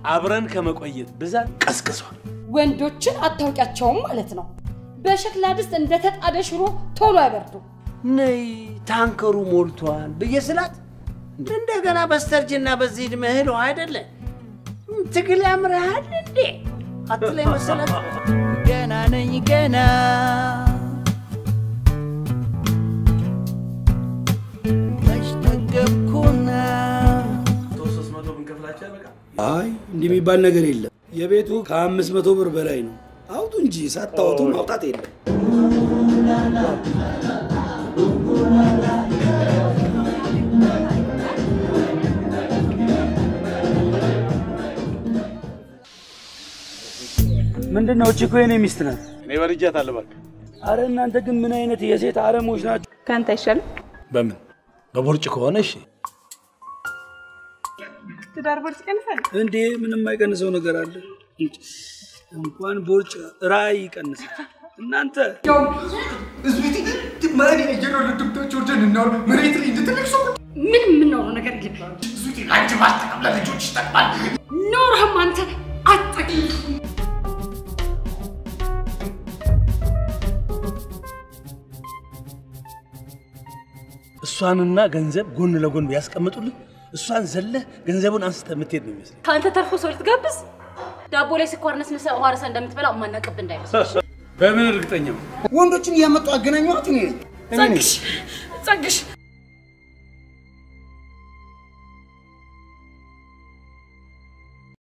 አብረን ከመቆየት ብዛት ቀስቅሷል። ወንዶችን አታውቂያቸውም ማለት ነው። በሸክላ ድስት እንደተጣደ ሽሮ ቶሎ አይበርዱ። ነይ ታንከሩ ሞልቷል ብዬ ስላት እንደገና በስተርጅና በዚህ ዕድሜ እህል ውሃ አይደለ ትግል ያምርሃል እንዴ አትለኝ መሰላት። ገና ነኝ ገና መች ጠገብኩና አይ እንዲህ የሚባል ነገር የለም። የቤቱ ከአምስት መቶ ብር በላይ ነው። አውጡ እንጂ ሳታወጡ ማውጣት የለም። ምንድን ነው? እቺ እኮ የኔ ሚስት ናት። እኔ በልጃታለሁ እባክህ። አረ እናንተ ግን ምን አይነት የሴት አረሞች ናቸው? ከአንተ አይሻልም? በምን በቦርጭ ከሆነ እሺ። ትዳር ቦርጭ ይቀንሳል? እንዴ ምንም የማይቀንሰው ነገር አለ? እንኳን ቦርጭ ራዕይ ይቀንሳል። እናንተ ምን የምናውረው ነገር የለም። ኖርህም አንተ አትጠቅም። እሷንና ገንዘብ ጎን ለጎን ቢያስቀምጡልህ እሷን ዘለህ ገንዘቡን አንስተህ የምትሄድ ነው ይመስለኝ። ከአንተ ተርፎ ሰው ልትጋብዝ ዳቦ ላይ ስኳር ነስንሰ ውሃ ረሳ እንደምትበላ ማናቀብ እንዳይመስል በምን እርግጠኛ ነው? ወንዶችን እያመጡ አገናኘኋት እኔ ነኝ። እኔ ነኝ። ጸግሽ ጸግሽ